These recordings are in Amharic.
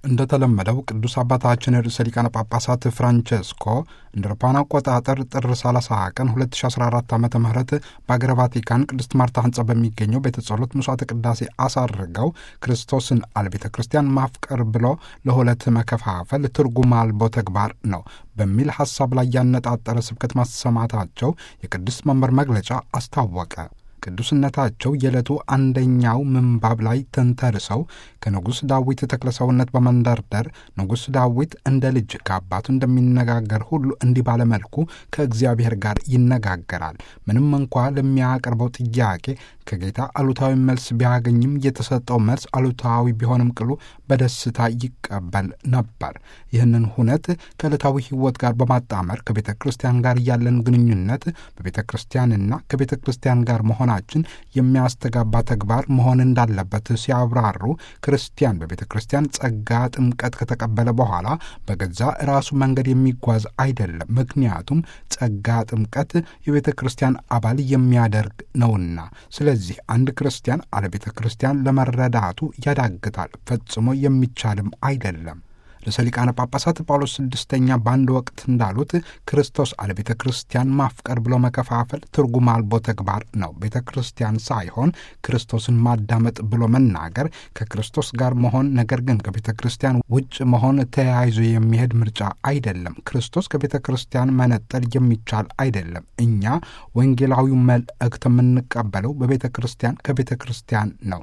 እንደተለመደው ቅዱስ አባታችን ርዕሰ ሊቃነ ጳጳሳት ፍራንቸስኮ እንደ አውሮፓውያን አቆጣጠር ጥር 30 ቀን 2014 ዓ ም በአገረ ቫቲካን ቅድስት ማርታ ህንጻ በሚገኘው ቤተ ጸሎት መስዋዕተ ቅዳሴ አሳርገው ክርስቶስን አለ ቤተ ክርስቲያን ማፍቀር ብሎ ለሁለት መከፋፈል ትርጉም አልቦ ተግባር ነው በሚል ሐሳብ ላይ ያነጣጠረ ስብከት ማሰማታቸው የቅዱስ መንበር መግለጫ አስታወቀ። ቅዱስነታቸው የዕለቱ አንደኛው ምንባብ ላይ ተንተርሰው ከንጉሥ ዳዊት ተክለ ሰውነት በመንደርደር ንጉሥ ዳዊት እንደ ልጅ ከአባቱ እንደሚነጋገር ሁሉ እንዲህ ባለመልኩ ከእግዚአብሔር ጋር ይነጋገራል። ምንም እንኳ ለሚያቀርበው ጥያቄ ከጌታ አሉታዊ መልስ ቢያገኝም የተሰጠው መልስ አሉታዊ ቢሆንም ቅሉ በደስታ ይቀበል ነበር። ይህንን ሁነት ከዕለታዊ ሕይወት ጋር በማጣመር ከቤተ ክርስቲያን ጋር ያለን ግንኙነት በቤተ ክርስቲያንና ከቤተ ክርስቲያን ጋር መሆናችን የሚያስተጋባ ተግባር መሆን እንዳለበት ሲያብራሩ ክርስቲያን በቤተ ክርስቲያን ጸጋ ጥምቀት ከተቀበለ በኋላ በገዛ ራሱ መንገድ የሚጓዝ አይደለም። ምክንያቱም ጸጋ ጥምቀት የቤተ ክርስቲያን አባል የሚያደርግ ነውና። ስለዚህ አንድ ክርስቲያን አለ ቤተ ክርስቲያን ለመረዳቱ ያዳግታል፣ ፈጽሞ የሚቻልም አይደለም። ርዕሰ ሊቃነ ጳጳሳት ጳውሎስ ስድስተኛ በአንድ ወቅት እንዳሉት ክርስቶስ አለ ቤተ ክርስቲያን ማፍቀር ብሎ መከፋፈል ትርጉም አልቦ ተግባር ነው። ቤተ ክርስቲያን ሳይሆን ክርስቶስን ማዳመጥ ብሎ መናገር ከክርስቶስ ጋር መሆን፣ ነገር ግን ከቤተ ክርስቲያን ውጭ መሆን ተያይዞ የሚሄድ ምርጫ አይደለም። ክርስቶስ ከቤተ ክርስቲያን መነጠል የሚቻል አይደለም። እኛ ወንጌላዊው መልእክት የምንቀበለው በቤተ ክርስቲያን ከቤተ ክርስቲያን ነው።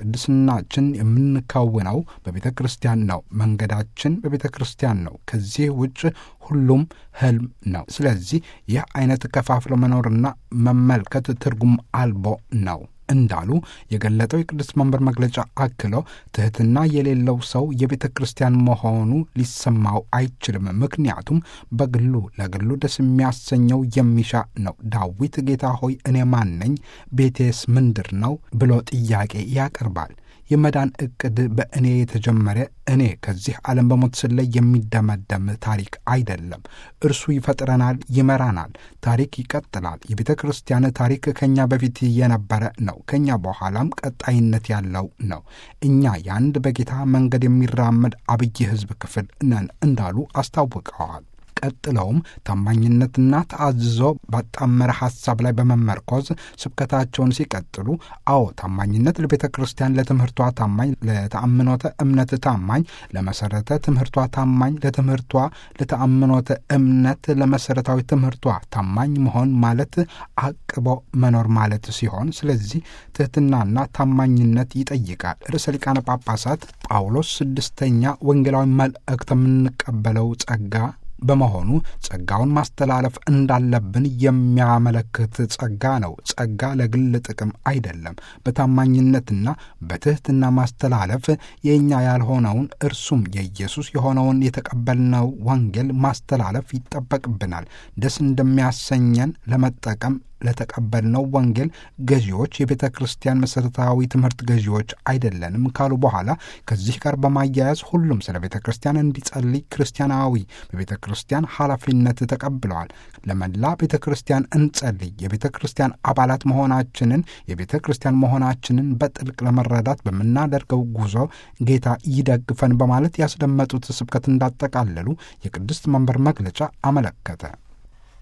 ቅድስናችን የምንከውነው በቤተ ክርስቲያን ነው። መንገዳችን በቤተ ክርስቲያን ነው። ከዚህ ውጭ ሁሉም ህልም ነው። ስለዚህ ይህ አይነት ከፋፍሎ መኖርና መመልከት ትርጉም አልቦ ነው እንዳሉ የገለጠው የቅዱስ መንበር መግለጫ አክሎ ትሕትና የሌለው ሰው የቤተ ክርስቲያን መሆኑ ሊሰማው አይችልም። ምክንያቱም በግሉ ለግሉ ደስ የሚያሰኘው የሚሻ ነው። ዳዊት ጌታ ሆይ እኔ ማን ነኝ? ቤቴስ ምንድር ነው? ብሎ ጥያቄ ያቀርባል። የመዳን ዕቅድ በእኔ የተጀመረ እኔ ከዚህ ዓለም በሞት ስለይ የሚደመደም ታሪክ አይደለም። እርሱ ይፈጥረናል፣ ይመራናል። ታሪክ ይቀጥላል። የቤተ ክርስቲያን ታሪክ ከእኛ በፊት የነበረ ነው፣ ከእኛ በኋላም ቀጣይነት ያለው ነው። እኛ የአንድ በጌታ መንገድ የሚራመድ አብይ ሕዝብ ክፍል ነን እንዳሉ አስታውቀዋል። ቀጥለውም ታማኝነትና ተአዝዞ ባጣመረ ሐሳብ ላይ በመመርኮዝ ስብከታቸውን ሲቀጥሉ፣ አዎ ታማኝነት ለቤተ ክርስቲያን ለትምህርቷ ታማኝ፣ ለተአምኖተ እምነት ታማኝ፣ ለመሰረተ ትምህርቷ ታማኝ፣ ለትምህርቷ ለተአምኖተ እምነት ለመሰረታዊ ትምህርቷ ታማኝ መሆን ማለት አቅቦ መኖር ማለት ሲሆን፣ ስለዚህ ትሕትናና ታማኝነት ይጠይቃል። ርዕሰ ሊቃነ ጳጳሳት ጳውሎስ ስድስተኛ ወንጌላዊ መልእክት የምንቀበለው ጸጋ በመሆኑ ጸጋውን ማስተላለፍ እንዳለብን የሚያመለክት ጸጋ ነው። ጸጋ ለግል ጥቅም አይደለም። በታማኝነትና በትሕትና ማስተላለፍ የእኛ ያልሆነውን እርሱም የኢየሱስ የሆነውን የተቀበልነው ወንጌል ማስተላለፍ ይጠበቅብናል። ደስ እንደሚያሰኘን ለመጠቀም ለተቀበልነው ወንጌል ገዢዎች የቤተ ክርስቲያን መሠረታዊ ትምህርት ገዢዎች አይደለንም ካሉ በኋላ ከዚህ ጋር በማያያዝ ሁሉም ስለ ቤተ ክርስቲያን እንዲጸልይ ክርስቲያናዊ በቤተ ክርስቲያን ኃላፊነት ተቀብለዋል። ለመላ ቤተ ክርስቲያን እንጸልይ። የቤተ ክርስቲያን አባላት መሆናችንን የቤተ ክርስቲያን መሆናችንን በጥልቅ ለመረዳት በምናደርገው ጉዞ ጌታ ይደግፈን በማለት ያስደመጡት ስብከት እንዳጠቃለሉ የቅድስት መንበር መግለጫ አመለከተ።